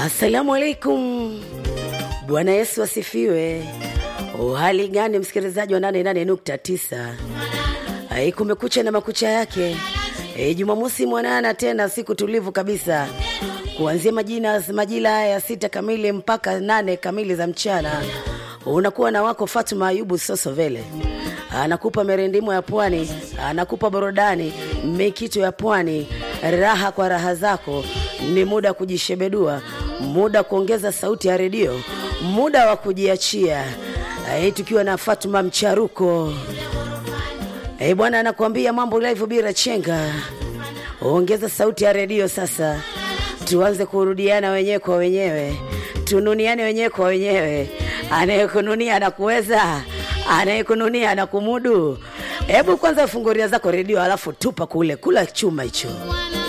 Assalamu alaikum. Bwana Yesu asifiwe. Uhali gani msikilizaji wa 88.9? Ai, kumekucha na makucha yake. E, Jumamosi mwanana tena, siku tulivu kabisa, kuanzia majina majira haya ya sita kamili mpaka nane kamili za mchana, unakuwa na wako Fatuma Ayubu Sosovele anakupa merendimo ya pwani, anakupa burudani mikito ya pwani, raha kwa raha zako. Ni muda wa kujishebedua, muda wa kuongeza sauti ya redio, muda wa kujiachia. Ai, tukiwa na Fatuma Mcharuko. Eh, bwana anakuambia mambo live bila chenga. Ongeza sauti ya redio sasa, tuanze kurudiana wenyewe kwa wenyewe, tununiane wenyewe kwa wenyewe. Anayekununia anakuweza, anayekununia anakumudu. Hebu kwanza funguria zako redio, alafu tupa kule, kula chuma hicho.